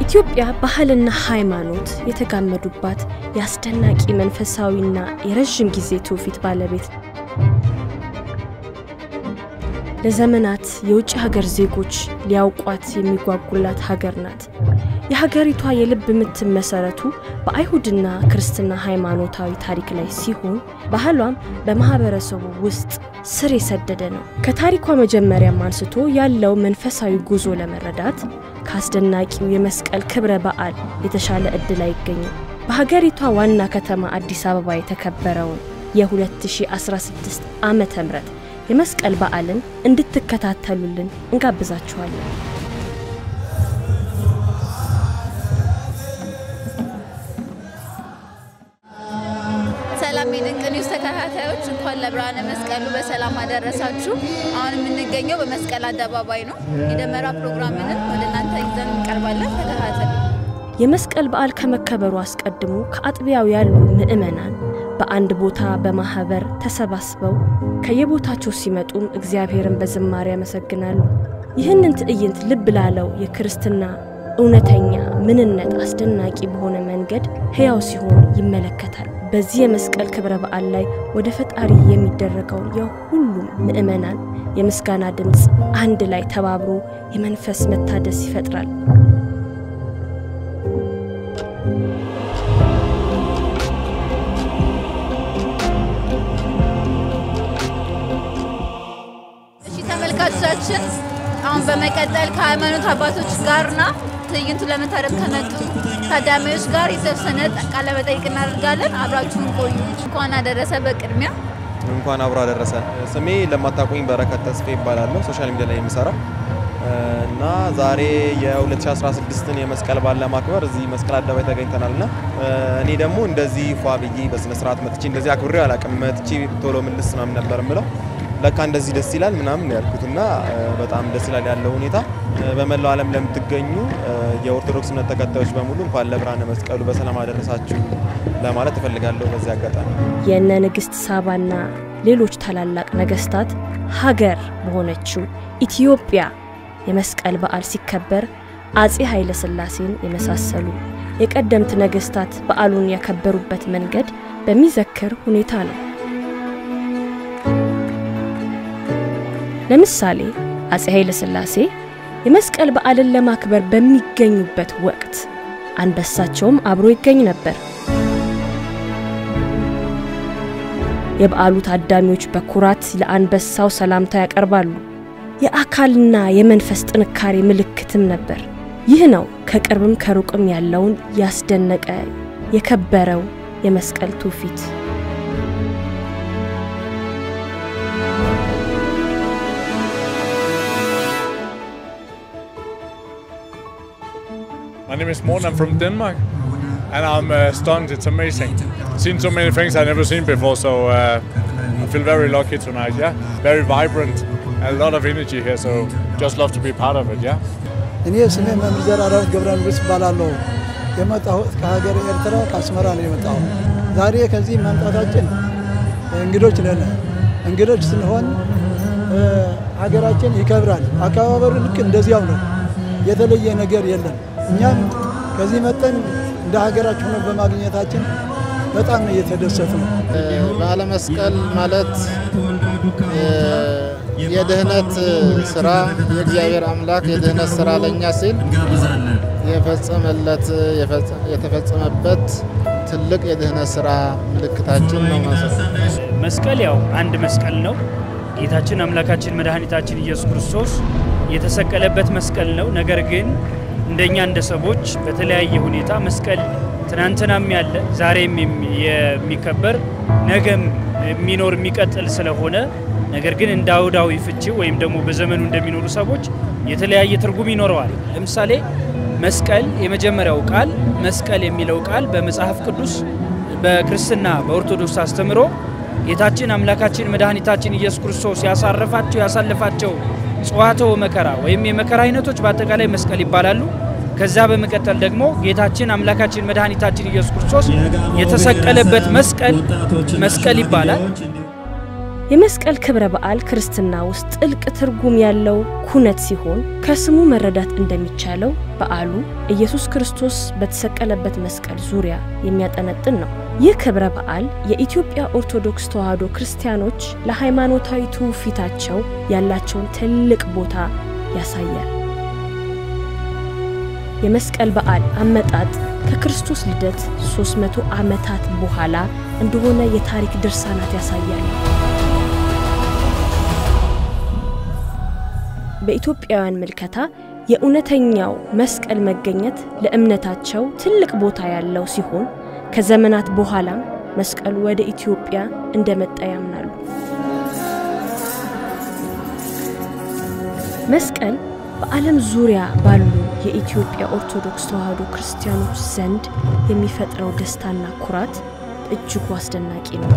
ኢትዮጵያ ባህልና ሃይማኖት የተጋመዱባት የአስደናቂ መንፈሳዊና የረዥም ጊዜ ትውፊት ባለቤት ለዘመናት የውጭ ሀገር ዜጎች ሊያውቋት የሚጓጉላት ሀገር ናት። የሀገሪቷ የልብ ምት መሰረቱ በአይሁድና ክርስትና ሃይማኖታዊ ታሪክ ላይ ሲሆን ባህሏም በማህበረሰቡ ውስጥ ስር የሰደደ ነው። ከታሪኳ መጀመሪያም አንስቶ ያለው መንፈሳዊ ጉዞ ለመረዳት ከአስደናቂው የመስቀል ክብረ በዓል የተሻለ እድል አይገኝም። በሀገሪቷ ዋና ከተማ አዲስ አበባ የተከበረውን የ2016 ዓመተ ምህረት የመስቀል በዓልን እንድትከታተሉልን እንጋብዛችኋለን። ሰላም የድንቅ ኒውስ ተከታታዮች እንኳን ለብርሃነ መስቀሉ በሰላም አደረሳችሁ። አሁን የምንገኘው በመስቀል አደባባይ ነው። የደመራ ፕሮግራምንም ወደ እናንተ ይዘን እንቀርባለን። ተከታተሉ። የመስቀል በዓል ከመከበሩ አስቀድሞ ከአጥቢያው ያሉ ምዕመናን በአንድ ቦታ በማህበር ተሰባስበው ከየቦታቸው ሲመጡም እግዚአብሔርን በዝማሬ ያመሰግናሉ። ይህንን ትዕይንት ልብ ላለው የክርስትና እውነተኛ ምንነት አስደናቂ በሆነ መንገድ ሕያው ሲሆን ይመለከታል። በዚህ የመስቀል ክብረ በዓል ላይ ወደ ፈጣሪ የሚደረገውን የሁሉም ምዕመናን የምስጋና ድምፅ አንድ ላይ ተባብሮ የመንፈስ መታደስ ይፈጥራል። እሺ ተመልካቾቻችን፣ አሁን በመቀጠል ከሃይማኖት አባቶች ጋርና ትዕይንቱ ለመታደም ከመጡ ታዳሚዎች ጋር የተወሰነ ቃለ መጠይቅ እናደርጋለን። አብራችሁን ቆዩ። እንኳን አደረሰ። በቅድሚያ እንኳን አብሮ አደረሰን። ስሜ ለማታውቁኝ በረከት ተስፋ ይባላለሁ። ሶሻል ሚዲያ ላይ የሚሰራው እና ዛሬ የ2016ን የመስቀል በዓል ለማክበር እዚህ መስቀል አደባባይ ተገኝተናል እና እኔ ደግሞ እንደዚህ ፏ ብዬ በስነ ስርዓት መጥቼ እንደዚህ አክብሬው አላውቅም። መጥቼ ቶሎ ምልስ ምናምን ነበር ምለው ለካ እንደዚህ ደስ ይላል ምናምን ያልኩት እና በጣም ደስ ይላል ያለው ሁኔታ። በመላው ዓለም ለምትገኙ የኦርቶዶክስ እምነት ተከታዮች በሙሉ እንኳን ለብርሃነ መስቀሉ በሰላም አደረሳችሁ ለማለት እፈልጋለሁ በዚህ አጋጣሚ። የእነ ንግሥት ሳባና ሌሎች ታላላቅ ነገስታት ሀገር በሆነችው ኢትዮጵያ የመስቀል በዓል ሲከበር አጼ ኃይለ ሥላሴን የመሳሰሉ የቀደምት ነገስታት በዓሉን ያከበሩበት መንገድ በሚዘክር ሁኔታ ነው። ለምሳሌ አጼ ኃይለ ሥላሴ የመስቀል በዓልን ለማክበር በሚገኙበት ወቅት አንበሳቸውም አብሮ ይገኝ ነበር። የበዓሉ ታዳሚዎች በኩራት ለአንበሳው ሰላምታ ያቀርባሉ። የአካልና የመንፈስ ጥንካሬ ምልክትም ነበር። ይህ ነው ከቅርብም ከሩቅም ያለውን ያስደነቀ የከበረው የመስቀል ትውፊት። My name is Morten. I'm from Denmark, and I'm uh, stunned. It's amazing. Seen so many things I've never seen before, so uh, I feel very lucky tonight. Yeah, very vibrant, and a lot of energy here. So just love to be part of it. Yeah. እኔ ስሜ መምህር ዘራራት ገብረ ንጉስ እባላለሁ። የመጣሁት ከሀገር ኤርትራ ከአስመራ ነው የመጣሁት። ዛሬ ከዚህ መምጣታችን እንግዶች ነን። እንግዶች ስንሆን ሀገራችን ይከብራል። አከባበሩ ልክ እንደዚያው ነው። የተለየ ነገር የለም። እኛም ከዚህ መጠን እንደ ሀገራችን ነው በማግኘታችን በጣም እየተደሰቱ ነው። በዓለ መስቀል ማለት የድህነት ስራ የእግዚአብሔር አምላክ የድህነት ስራ ለእኛ ሲል የፈጸመለት የተፈጸመበት ትልቅ የድህነት ስራ ምልክታችን ነው። መስቀል ያው አንድ መስቀል ነው። ጌታችን አምላካችን መድኃኒታችን ኢየሱስ ክርስቶስ የተሰቀለበት መስቀል ነው። ነገር ግን እንደኛ እንደ ሰዎች በተለያየ ሁኔታ መስቀል ትናንትናም ያለ ዛሬም የሚከበር ነገም የሚኖር የሚቀጥል ስለሆነ ነገር ግን እንደ አውዳዊ ፍቺ ወይም ደግሞ በዘመኑ እንደሚኖሩ ሰዎች የተለያየ ትርጉም ይኖረዋል። ለምሳሌ መስቀል የመጀመሪያው ቃል መስቀል የሚለው ቃል በመጽሐፍ ቅዱስ በክርስትና በኦርቶዶክስ አስተምሮ ጌታችን አምላካችን መድኃኒታችን ኢየሱስ ክርስቶስ ያሳረፋቸው ያሳለፋቸው ጽዋተው መከራ ወይም የመከራ አይነቶች በአጠቃላይ መስቀል ይባላሉ። ከዛ በመቀጠል ደግሞ ጌታችን አምላካችን መድኃኒታችን ኢየሱስ ክርስቶስ የተሰቀለበት መስቀል መስቀል ይባላል። የመስቀል ክብረ በዓል ክርስትና ውስጥ ጥልቅ ትርጉም ያለው ኩነት ሲሆን ከስሙ መረዳት እንደሚቻለው በዓሉ ኢየሱስ ክርስቶስ በተሰቀለበት መስቀል ዙሪያ የሚያጠነጥን ነው። ይህ ክብረ በዓል የኢትዮጵያ ኦርቶዶክስ ተዋሕዶ ክርስቲያኖች ለሃይማኖታዊ ትውፊታቸው ያላቸውን ትልቅ ቦታ ያሳያል። የመስቀል በዓል አመጣጥ ከክርስቶስ ልደት 300 ዓመታት በኋላ እንደሆነ የታሪክ ድርሳናት ያሳያል። በኢትዮጵያውያን ምልከታ የእውነተኛው መስቀል መገኘት ለእምነታቸው ትልቅ ቦታ ያለው ሲሆን ከዘመናት በኋላም መስቀሉ ወደ ኢትዮጵያ እንደመጣ ያምናሉ። መስቀል በዓለም ዙሪያ ባሉ የኢትዮጵያ ኦርቶዶክስ ተዋሕዶ ክርስቲያኖች ዘንድ የሚፈጥረው ደስታና ኩራት እጅጉ አስደናቂ ነው።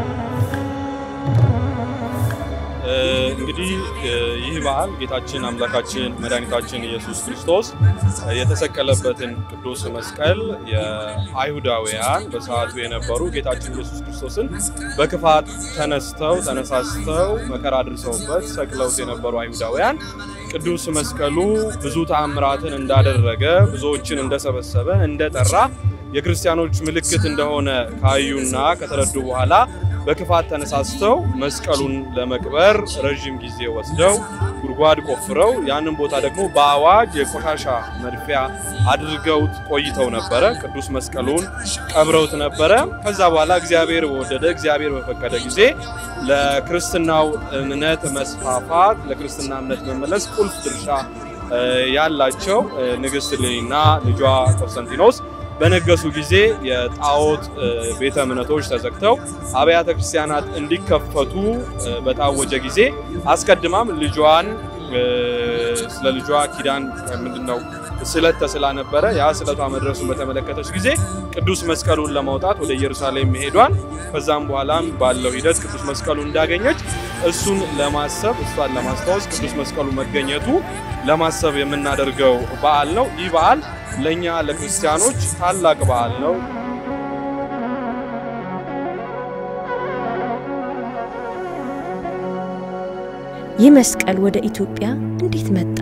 እንግዲህ ይህ በዓል ጌታችን አምላካችን መድኃኒታችን ኢየሱስ ክርስቶስ የተሰቀለበትን ቅዱስ መስቀል የአይሁዳውያን በሰዓቱ የነበሩ ጌታችን ኢየሱስ ክርስቶስን በክፋት ተነስተው ተነሳስተው መከራ አድርሰውበት ሰቅለውት የነበሩ አይሁዳውያን ቅዱስ መስቀሉ ብዙ ተአምራትን እንዳደረገ ብዙዎችን እንደሰበሰበ እንደጠራ የክርስቲያኖች ምልክት እንደሆነ ካዩና ከተረዱ በኋላ በክፋት ተነሳስተው መስቀሉን ለመቅበር ረዥም ጊዜ ወስደው ጉድጓድ ቆፍረው ያንን ቦታ ደግሞ በአዋጅ የቆሻሻ መድፊያ አድርገውት ቆይተው ነበረ። ቅዱስ መስቀሉን ቀብረውት ነበረ። ከዛ በኋላ እግዚአብሔር በወደደ እግዚአብሔር በፈቀደ ጊዜ ለክርስትናው እምነት መስፋፋት ለክርስትና እምነት መመለስ ቁልፍ ድርሻ ያላቸው ንግሥት እሌኒና ልጇ ቆስጠንጢኖስ በነገሱ ጊዜ የጣዖት ቤተ እምነቶች ተዘግተው አብያተ ክርስቲያናት እንዲከፈቱ በታወጀ ጊዜ አስቀድማም ልጇን ስለ ልጇ ኪዳን ምንድነው ስለት ተስላ ነበረ። ያ ስለቷ መድረሱን በተመለከተች ጊዜ ቅዱስ መስቀሉን ለማውጣት ወደ ኢየሩሳሌም መሄዷን ከዛም በኋላም ባለው ሂደት ቅዱስ መስቀሉ እንዳገኘች እሱን ለማሰብ እሷን ለማስታወስ ቅዱስ መስቀሉ መገኘቱ ለማሰብ የምናደርገው በዓል ነው። ይህ በዓል ለእኛ ለክርስቲያኖች ታላቅ በዓል ነው። ይህ መስቀል ወደ ኢትዮጵያ እንዴት መጣ?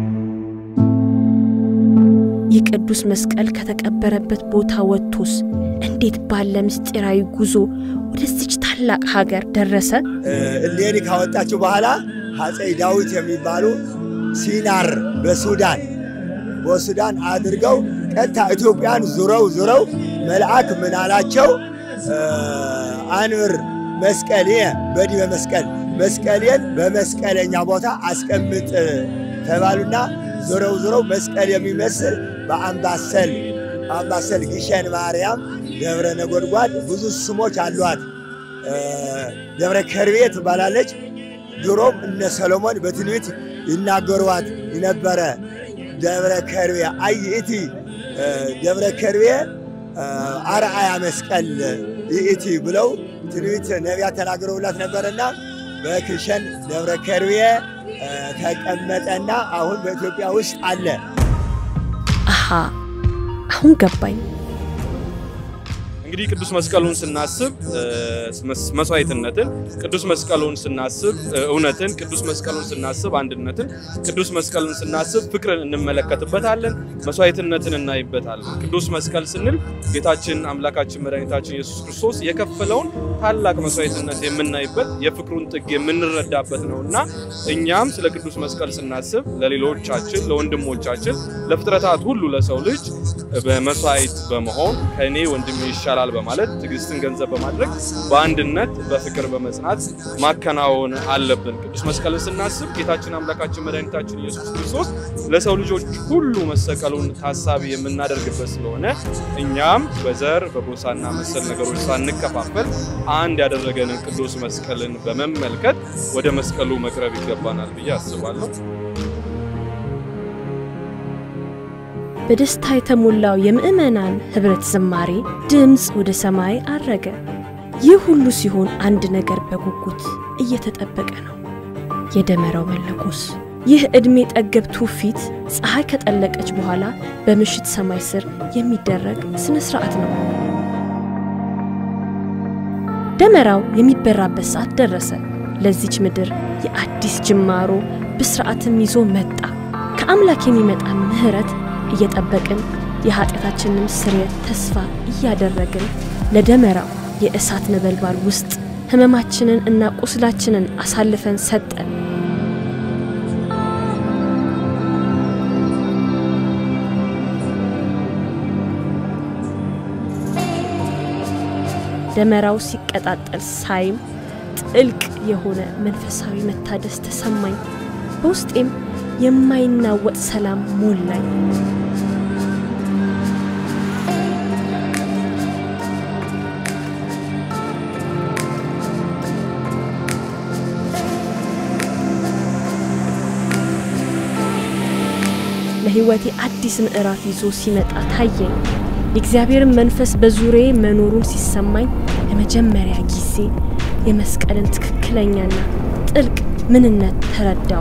ይህ ቅዱስ መስቀል ከተቀበረበት ቦታ ወጥቶስ እንዴት ባለ ምስጢራዊ ጉዞ ወደዚች ታላቅ ሀገር ደረሰ? እሌኒ ካወጣችው በኋላ አፄ ዳዊት የሚባሉ ሲናር በሱዳን በሱዳን አድርገው ቀጥታ ኢትዮጵያን ዙረው ዙረው መልአክ ምን አላቸው? አንብር መስቀሌ በዲበ መስቀል መስቀሌን በመስቀለኛ ቦታ አስቀምጥ ተባሉና ዞረው ዞረው መስቀል የሚመስል በአምባሰል አምባሰል ግሸን ማርያም፣ ደብረ ነጎድጓድ ብዙ ስሞች አሏት። ደብረ ከርቤ ትባላለች። ድሮም እነ ሰሎሞን በትንቢት ይናገሯት የነበረ ደብረ ከርቤ አይእቲ ደብረ ከርቤ አርአያ መስቀል ይእቲ ብለው ትንቢት ነቢያት ተናግረውላት ነበረና በክሸን ደብረ ከርቤ ተቀመጠና አሁን በኢትዮጵያ ውስጥ አለ። አሃ አሁን ገባኝ። እንግዲህ ቅዱስ መስቀሉን ስናስብ መስዋዕትነትን፣ ቅዱስ መስቀሉን ስናስብ እውነትን፣ ቅዱስ መስቀሉን ስናስብ አንድነትን፣ ቅዱስ መስቀሉን ስናስብ ፍቅርን እንመለከትበታለን፣ መስዋዕትነትን እናይበታለን። ቅዱስ መስቀል ስንል ጌታችን አምላካችን መድኃኒታችን ኢየሱስ ክርስቶስ የከፈለውን ታላቅ መስዋዕትነት የምናይበት የፍቅሩን ጥግ የምንረዳበት ነው እና እኛም ስለ ቅዱስ መስቀል ስናስብ ለሌሎቻችን፣ ለወንድሞቻችን፣ ለፍጥረታት ሁሉ ለሰው ልጅ በመስዋዕት በመሆን ከእኔ ወንድሜ ይሻላል በማለት ትዕግስትን ገንዘብ በማድረግ በአንድነት በፍቅር በመጽናት ማከናወን አለብን። ቅዱስ መስቀልን ስናስብ ጌታችን አምላካችን መድኃኒታችን ኢየሱስ ክርስቶስ ለሰው ልጆች ሁሉ መሰቀሉን ታሳቢ የምናደርግበት ስለሆነ እኛም በዘር በጎሳና መሰል ነገሮች ሳንከፋፈል አንድ ያደረገንን ቅዱስ መስቀልን በመመልከት ወደ መስቀሉ መቅረብ ይገባናል ብዬ አስባለሁ። በደስታ የተሞላው የምዕመናን ኅብረት ዝማሬ ድምፅ ወደ ሰማይ አረገ። ይህ ሁሉ ሲሆን አንድ ነገር በጉጉት እየተጠበቀ ነው፣ የደመራው መለኮስ። ይህ ዕድሜ ጠገብ ትውፊት ፀሐይ ከጠለቀች በኋላ በምሽት ሰማይ ስር የሚደረግ ሥነ ሥርዓት ነው። ደመራው የሚበራበት ሰዓት ደረሰ። ለዚች ምድር የአዲስ ጅማሮ ብስርዓትም ይዞ መጣ። ከአምላክ የሚመጣ ምሕረት እየጠበቅን የኃጢአታችንን ስርየት ተስፋ እያደረግን ለደመራው የእሳት ነበልባል ውስጥ ሕመማችንን እና ቁስላችንን አሳልፈን ሰጠን። ደመራው ሲቀጣጠል ሳይም ጥልቅ የሆነ መንፈሳዊ መታደስ ተሰማኝ። በውስጤም የማይናወጥ ሰላም ሞላኝ። ለሕይወቴ አዲስ ምዕራፍ ይዞ ሲመጣ ታየኝ። የእግዚአብሔርን መንፈስ በዙሪያዬ መኖሩን ሲሰማኝ ለመጀመሪያ ጊዜ የመስቀልን ትክክለኛና ጥልቅ ምንነት ተረዳው።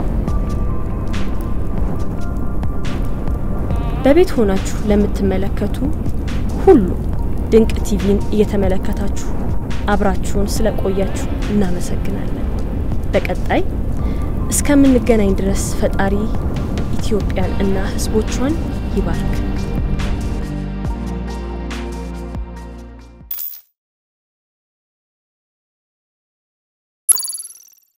በቤት ሆናችሁ ለምትመለከቱ ሁሉ ድንቅ ቲቪን እየተመለከታችሁ አብራችሁን ስለቆያችሁ እናመሰግናለን። በቀጣይ እስከምንገናኝ ድረስ ፈጣሪ ኢትዮጵያን እና ሕዝቦቿን ይባርክ።